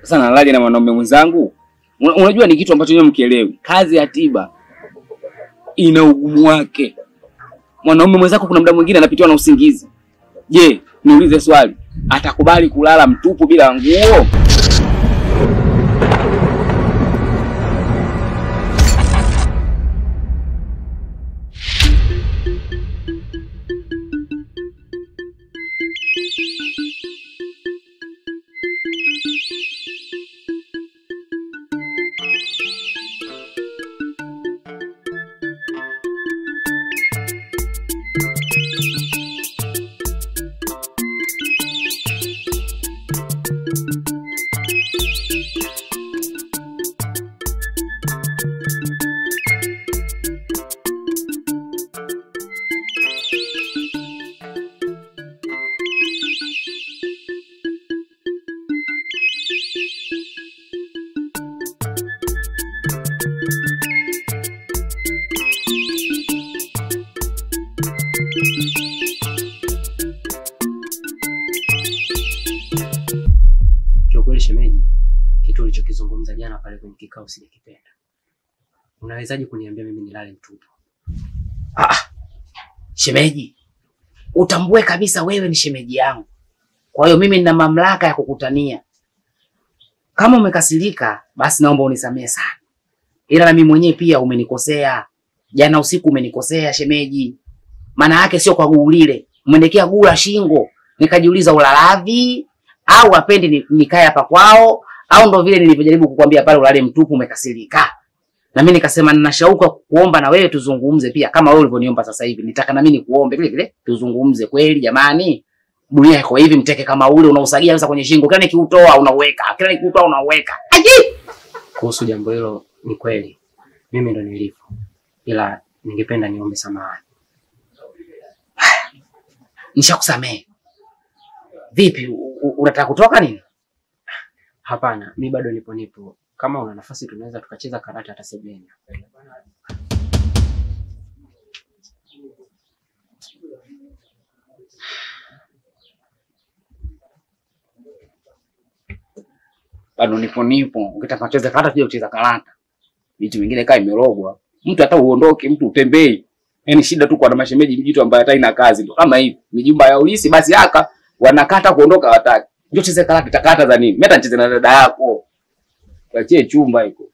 Sasa nalaje na mwanaume mwenzangu? Una- Unajua ni kitu ambacho nyewe mkielewi. Kazi ya tiba ina ugumu wake. Mwanaume mwenzako kuna muda mwingine anapitiwa na usingizi. Je, niulize swali, atakubali kulala mtupu bila nguo? Kiukweli shemeji, kitu ulichokizungumza jana pale kwenye kikao sijakipenda. Unawezaje kuniambia mimi nilale mtupu? Shemeji, utambue kabisa wewe ni shemeji yangu, kwa hiyo mimi nina mamlaka ya kukutania. Kama umekasirika, basi naomba unisamehe sana, ila na mimi mwenyewe pia umenikosea. Jana usiku umenikosea shemeji, maana yake sio kwa guu lile, umeniwekea guu la shingo, nikajiuliza ulaladhi au apendi ni- nikae hapa kwao, au ndo vile nilivyojaribu kukwambia pale ulale mtupu, umekasirika na mimi nikasema nina shauku ya kuomba na wewe tuzungumze pia, kama wewe ulivyoniomba sasa hivi. Nitaka na mimi nikuombe vile vile tuzungumze. Kweli jamani, dunia iko hivi, mteke kama ule unausagia sasa kwenye shingo, kila nikiutoa unauweka, kila nikiutoa unauweka. Aji! Kuhusu jambo hilo, ni kweli mimi ndo nilivyo, ila ningependa niombe samahani. Nishakusamehe. Vipi, u- u- unataka kutoka nini? Hapana, mi bado nipo nipo. Kama una nafasi, tunaweza tukacheza karata hata sebuleni. Bado nipo nipo. Ukitaka kucheza karata pia ucheza karata. Vitu vingine kaa imerogwa. Mtu hata uondoke, mtu utembei. Yaani shida tu kwa na mashemeji mjitu ambaye hata ina kazi ndo kama hivi. Mijumba ya ulisi basi haka wanakata kuondoka wataki. Njoo cheze karata, takata za nini? Mimi hata nicheze na dada yako. Tuachie chumba hiko.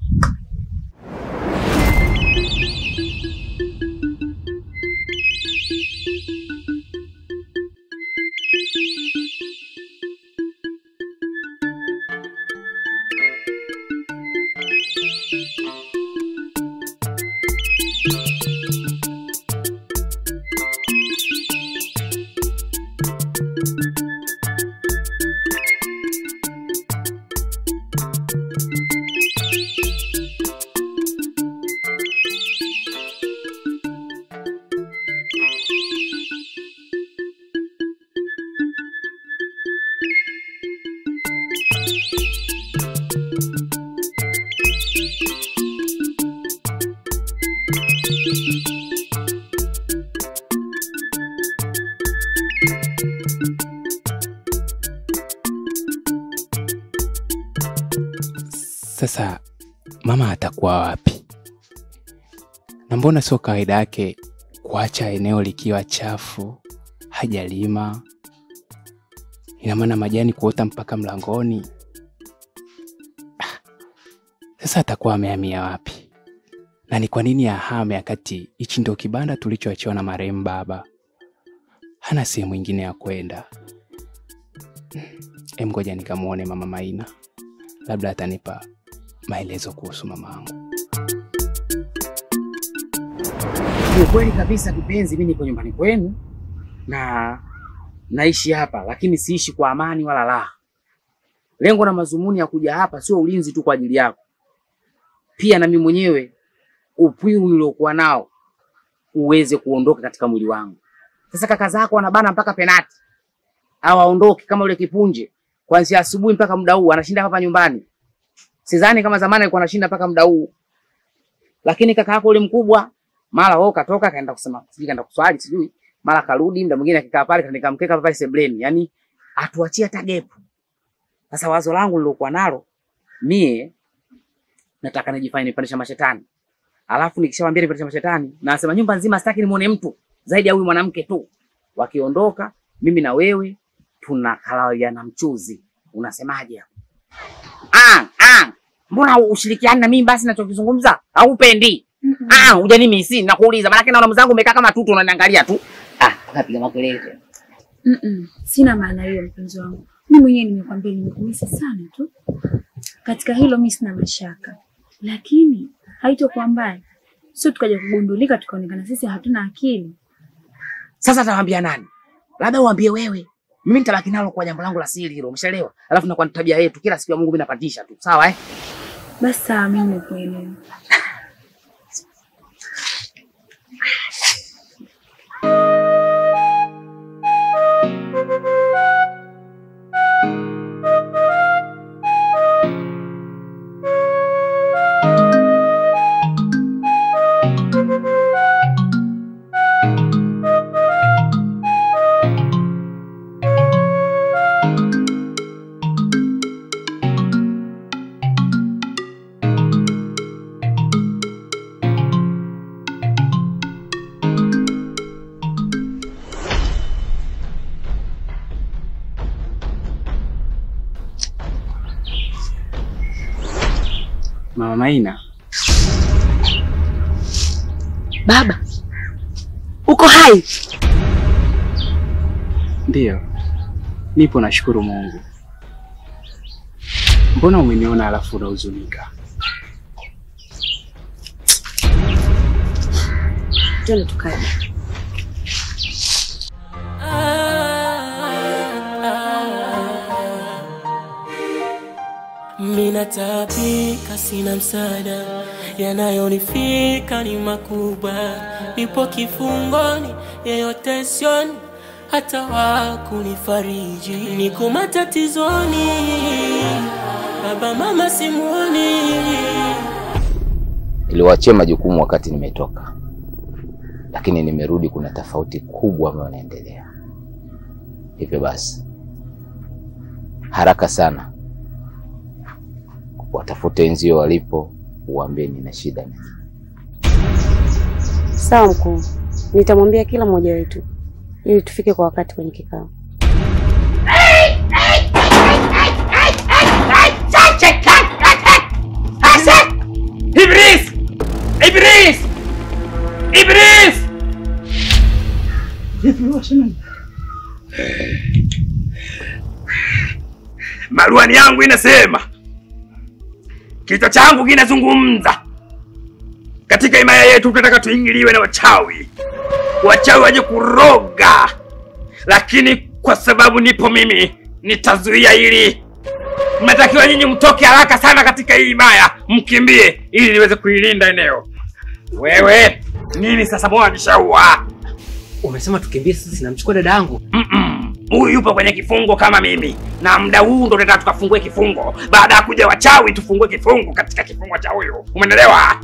Sasa mama atakuwa wapi? Na mbona sio kawaida yake kuacha eneo likiwa chafu, hajalima? Ina maana majani kuota mpaka mlangoni. Ah, Sasa atakuwa amehamia wapi? Na ni kwa nini ahame wakati hichi ndio kibanda tulichoachiwa na marehemu baba? Hana sehemu ingine ya kwenda. Em, ngoja nikamwone mama Maina, labda atanipa maelezo kuhusu mama yangu. Ni ukweli kabisa kipenzi, mimi niko nyumbani kwenu na naishi hapa, lakini siishi kwa amani wala raha. Lengo na mazumuni ya kuja hapa sio ulinzi tu kwa ajili yako, pia na mimi mwenyewe upwiru niliokuwa nao uweze kuondoka katika mwili wangu. Sasa kaka zako wanabana mpaka penati au aondoke kama yule kipunje, kuanzia asubuhi mpaka muda huu anashinda hapa nyumbani. Sidhani kama zamani alikuwa anashinda mpaka muda huu, lakini kaka yako yule mkubwa mara wao katoka kaenda kusema sijui kaenda kuswali sijui mara karudi, muda mwingine akikaa pale kaandika mkeka pale sebleni, yani atuachie hata gepu. Sasa wazo langu lilokuwa nalo mie nataka nijifanye nipandisha mashetani, alafu nikishawambia nipandisha mashetani, nasema nyumba nzima sitaki nimuone mtu zaidi ya huyu mwanamke tu. Wakiondoka mimi na wewe tunakalaliana mchuzi. Unasemaje hapo? Ah, ah, mbona ushirikiani na mimi basi nachokizungumza au upendi? Ah, hujanimisi nakuuliza, maana naona mzangu umekaa kama tutu unaniangalia tu. Ah, unapiga makelele tena. Mm-mm. Sina maana hiyo mpenzi wangu. Mimi mwenyewe nimekwambia nimekumisi sana tu. Katika hilo mimi sina mashaka. Lakini haitokuwa mbaya. Sio tukaja kugundulika tukaonekana sisi hatuna akili. Sasa atawaambia nani? Labda uambie wewe. Mimi nitabaki nalo kwa jambo langu la siri hilo, umeshaelewa? Alafu nakuwa ni tabia yetu, kila siku ya Mungu mimi napandisha tu, sawa eh? Basi sawa, mimi nimekuelewa. Mama Maina, Baba, uko hai? ndiyo nipo, nashukuru Mungu. Mbona umeniona alafu unahuzunika? Twende tukae. Minataabika, sina msaada, yanayonifika ni makubwa. Nipo kifungoni, yeyote sioni, hata wakunifariji. Niko matatizoni, baba mama simuoni. Niliwaachia majukumu wakati nimetoka, lakini nimerudi, kuna tofauti kubwa ambayo inaendelea. Hivyo basi, haraka sana watafute wenzio walipo, uwaambie nina shida na Sawa mkuu, nitamwambia kila mmoja wetu ili tufike kwa wakati kwenye kikao. Ibris! Ibris! Ibris! Maruani yangu inasema, kichwa changu kinazungumza. Katika himaya yetu tunataka tuingiliwe na wachawi, wachawi waje kuroga, lakini kwa sababu nipo mimi nitazuia hili. Mnatakiwa nyinyi mtoke haraka sana katika hii himaya, mkimbie ili niweze kuilinda eneo. Wewe nini sasa? Mbona nishaua? Umesema tukimbie sisi, namchukua dada yangu. Mm-mm. Huyu yupo kwenye kifungo kama mimi, na muda huu ndo tunataka tukafungue kifungo. Baada ya kuja wachawi, tufungue kifungo katika kifungo cha huyu. Umeelewa?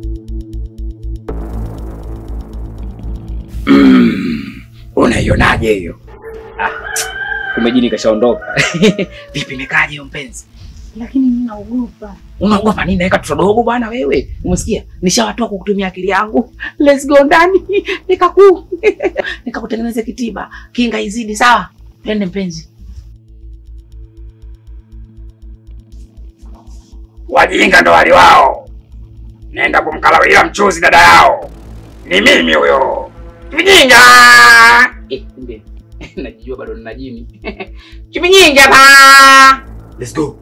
Mm. Unaionaje hiyo? Kumbe jini kashaondoka. Vipi nikaje hiyo mpenzi? Lakini mimi naogopa. Unaogopa nini? Naweka mtoto dogo bwana wewe. Umesikia? Nishawatoa kwa kutumia akili yangu. Let's go ndani. Nikaku nikakutengeneza kitiba. Kinga izidi sawa? Twende mpenzi. Wajinga ndo wali wao. Nenda kumkalawia mchuzi dada yao. Ni mimi huyo. Mjinga! Eh, kumbe najijua bado nina jini. Chumi nyingi hapa. Let's go.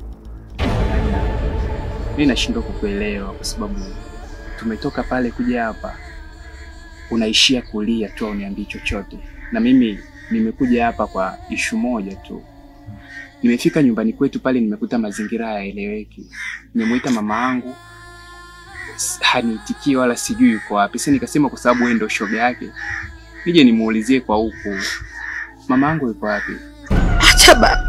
Mimi nashindwa kukuelewa kwa sababu tumetoka pale kuja hapa, unaishia kulia tu, uniambii chochote. Na mimi nimekuja hapa kwa ishu moja tu. Nimefika nyumbani kwetu pale, nimekuta mazingira hayaeleweki. Nimemuita mama yangu s- haniitikii wala sijui yuko wapi. Sasa nikasema kwa sababu wewe ndio shoga yake, nije nimuulizie kwa huku, mama yangu yuko wapi? Acha baba.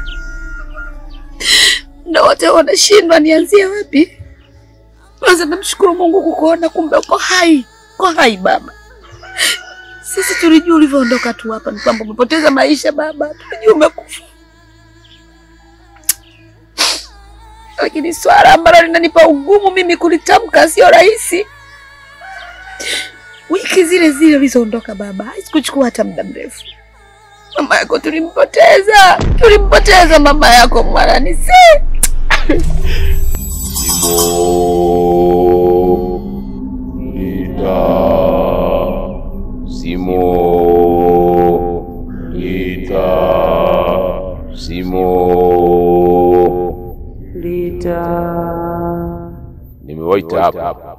Na wote wanashindwa nianzie wapi? Kwanza namshukuru Mungu kukuona, kumbe uko hai. Uko hai baba. Sisi tulijua ulivyoondoka tu hapa ni kwamba umepoteza maisha baba, tulijua umekufa. lakini swala ambalo linanipa ugumu mimi kulitamka sio rahisi. Wiki zile zile ulizoondoka baba, haikuchukua hata muda mrefu. Mama yako tulimpoteza, tulimpoteza mama yako Mwaranisi. Simo Lita Simo Lita. nimewaita hapa,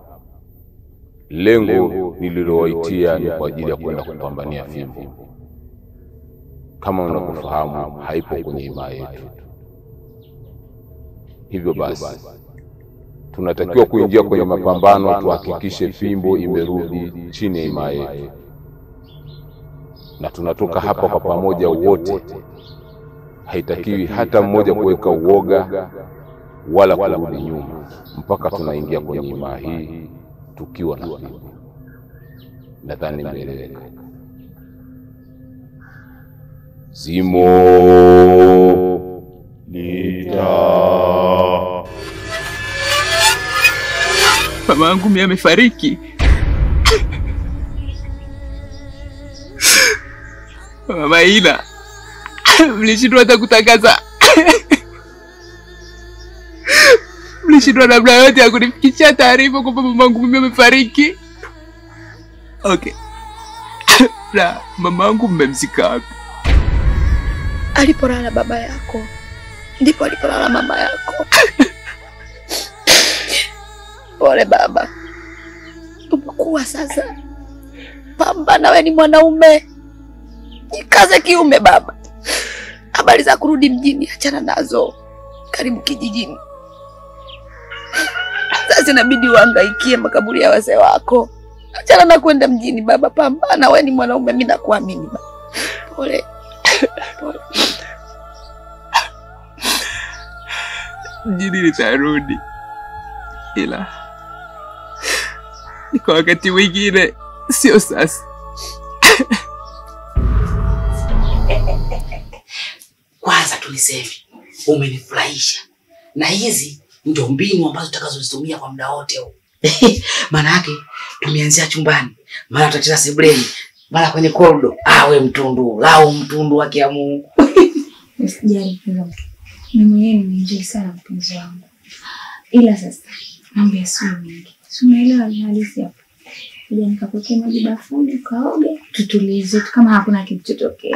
lengo nililowaitia ni kwa ajili ya kwenda kupambania fimbo. Kama unavyofahamu, haipo kwenye himaya yetu. Hivyo basi, tunatakiwa kuingia kwenye mapambano, tuhakikishe fimbo imerudi chini ya himaya yetu, na tunatoka hapa kwa pamoja wote. Haitakiwi hata mmoja kuweka uoga wala kurudi nyuma mpaka tunaingia kwenye himaya hii tukiwa na fimbo. Nadhani nimeeleweka. Zimo Lita Mama yangu mimi amefariki. Mama Ina, mlishindwa hata kutangaza, mlishindwa namna yote ya kunifikishia taarifa kwamba mama yangu mimi amefariki. Okay, na mama yangu mmemzika wapi? Alipolala baba yako ndipo alipolala mama yako. Pole baba, umekuwa sasa. Pambana, we ni mwanaume, jikaze kiume baba. Habari za kurudi mjini achana nazo, karibu kijijini. Sasa inabidi uhangaikie makaburi ya wazee wako, achana na kwenda mjini baba. Pambana, we ni mwanaume, mi nakuamini baba. Pole pole. Mjini nitarudi, ila ni kwa wakati mwingine, sio sasa. Kwanza tuliseme umenifurahisha, na hizi ndio mbinu ambazo tutakazozitumia kwa muda wote huu. Maana yake tumeanzia chumbani, mara tutacheza sebuleni, mara kwenye korido. Awe mtundu lau mtundu wa Kiamungu. Usijali hilo. Mimi mwenyewe nimeenjoy sana mpenzi wangu, ila sasa mambo yasiwe mengi, si unaelewa hali halisi hapa. Kuja nikapokea maji bafuni, ukaoge, tutulize tu kama hakuna kitu chotokea.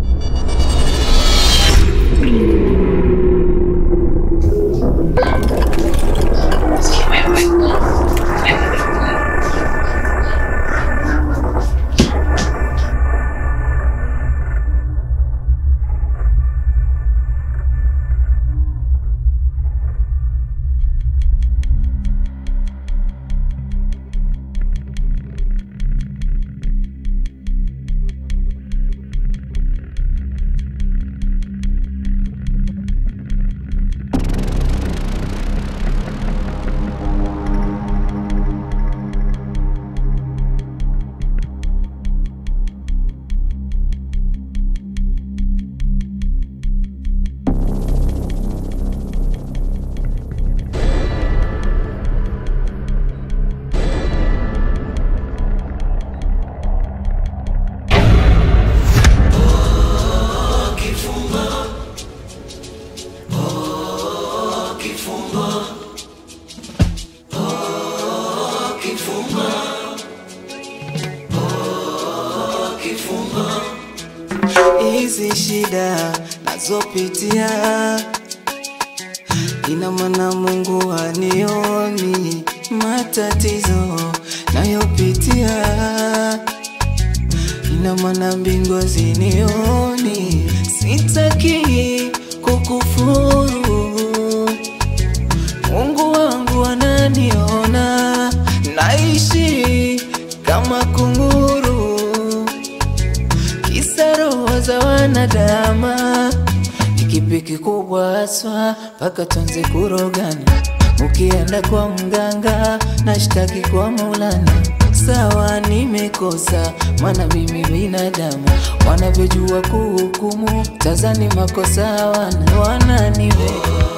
hizi shida nazopitia, ina maana Mungu anioni matatizo nayopitia, ina maana mbingu hazinioni. Sitaki kukufuru, Mungu wangu ananiona, naishi kama kunguru kisa roho za wanadama ni kipi kikubwa haswa mpaka tuanze kurogana ukienda kwa mganga nashtaki kwa maulana sawa nimekosa maana mimi binadamu wanavyojua kuhukumu tazani makosa wana wananiweka